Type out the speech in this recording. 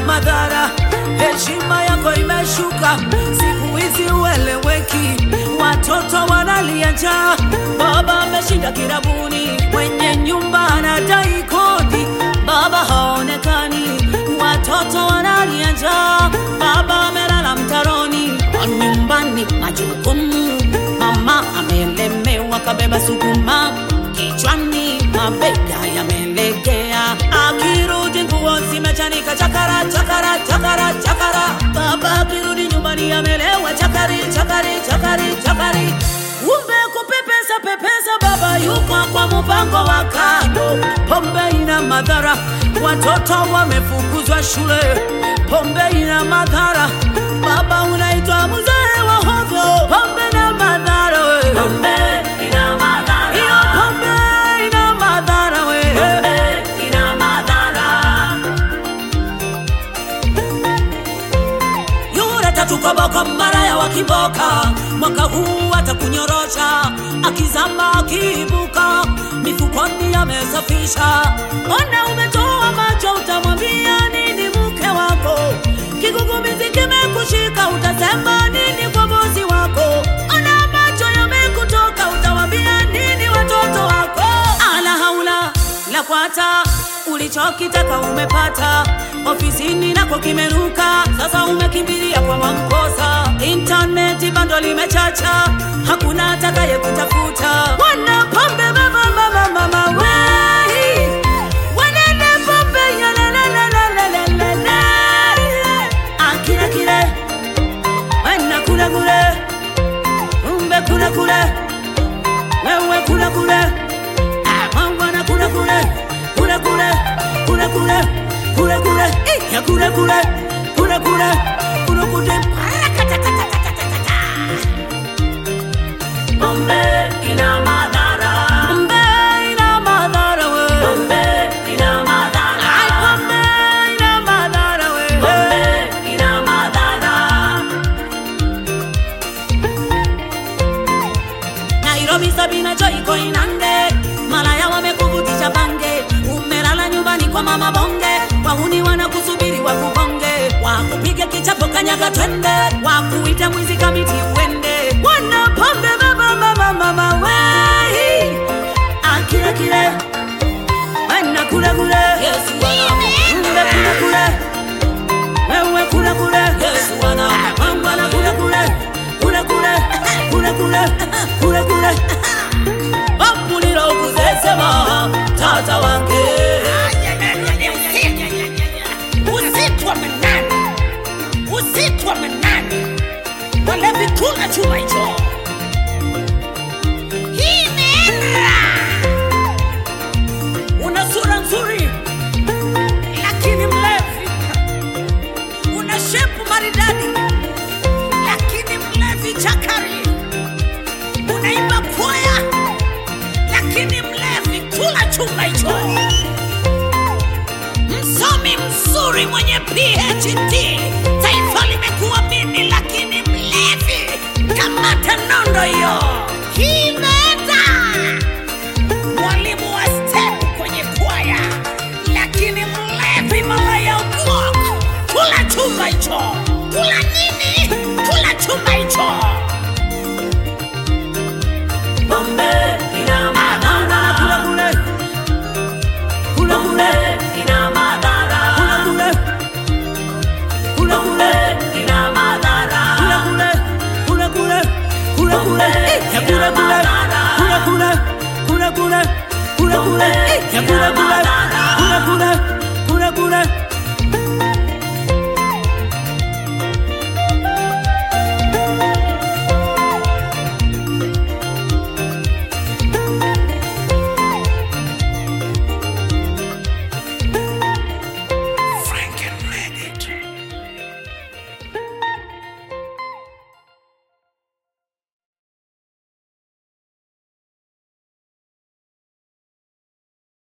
madhara, heshima yako imeshuka, siku hizi ueleweki, watoto wanalia njaa, baba ameshinda kirabuni, mwenye nyumba anadai kodi, baba haonekani, watoto wanalia njaa, baba amelala mtaroni, nyumbani majukumu, mama amelemewa, kabeba sukuma kichwani, mabega yamelegea, akirudi nguo zimechanika, chakara chakara chakara chakara, baba akirudi nyumbani amelewa, chakari chakari chakari chakari, kumbe kupepesa pepesa, baba yuko kwa mpango wa kando, pombe ina madhara, watoto wamefukuzwa shule, pombe ina madhara, baba unaitwa mzee wa hovyo, pombe na madhara we. Pombe ina madhara. Hiyo pombe ina madhara we. Pombe ina madhara. Yule tatu koboko mara ya wakiboka, mwaka huu atakunyorosha, akizama akiibuka, mifukoni amesafisha. Ona umetoa macho, utamwambia nini mke wako? Kigugumizi kimekushika, utasema nini kwa bosi wako? Ona macho yamekutoka, utawambia nini watoto wako? Ala haula la kwata ulichokitaka umepata, ofisini nako kimeruka, sasa umekimbilia kwa Mwamposa. Intaneti bando limechacha, hakuna atakaye kutafuta. Wana pombe mama mama mama wei, wanene pombe ya la la la la la la la la. Akila kile, wana kula kule, umbe kula kule, wewe kula kule mwana kule kule kule kule kule kule kule kule eh, ya kule kule kule kule kule kule Rakatatatatata. Pombe ina madhara. Pombe ina madhara we. Pombe ina madhara. Ai, pombe ina madhara we. Pombe ina madhara. Nairobi Sabina Joy iko Inange, malaya wamekuvutisha bange, umelala nyumbani kwa mama bonge, wahuni wanakusubiri wakubonge, wakupige kichapo kanyaga twende, wakuita mwizi kamiti uende, wana pombe mama mama mama wei, akile kile wana kule kule, Yesu wana kule kule wewe kule kule Yesu wana mambo na kule kule kule kule kule kule kule kule Bapulira okuzesema tata wange usiku wa manane, usiku wa manane, walevi kula chuma hicho. Hii imeenda. una sura nzuri lakini mlevi una shepu maridadi, lakini mlevi chakari. Unaimba kwaya, lakini mlevi kula chuma hicho. Msomi mzuri mwenye PhD, taifa limekuamini, lakini mlevi. Kamata nondo hiyo, hii imeenda. Mwalimu wa step kwenye kwaya, lakini mlevi malaya ubwok. Kula chumba hicho, kula nini? Kula chumba hicho. Pombe ina madhara. kule kule kule Pombe kule ina madhara. kule kule Pombe ina madhara. kule kule kule kule kule ya kule kule kule kule kule kule kule kule ya kule kule